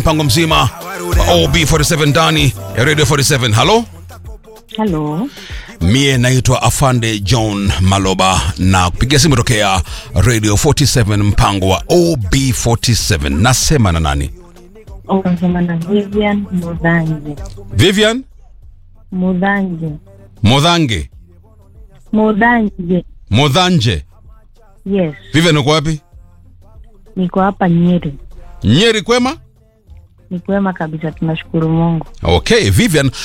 mpango mzima wa OB47 ndani ya Radio 47. Halo, Halo, mie naitwa Afande John Maloba na kupigia simu tokea Radio 47 mpango wa OB47. Nasema na nani? unasema na Vivian Mudhangi. Vivian Mudhangi, Modhange Mudhangi. Modhanje. Yes, Vivian uko wapi? niko hapa Nyeri. Nyeri kwema? Ni kwema kabisa, tunashukuru Mungu. Okay, Vivian,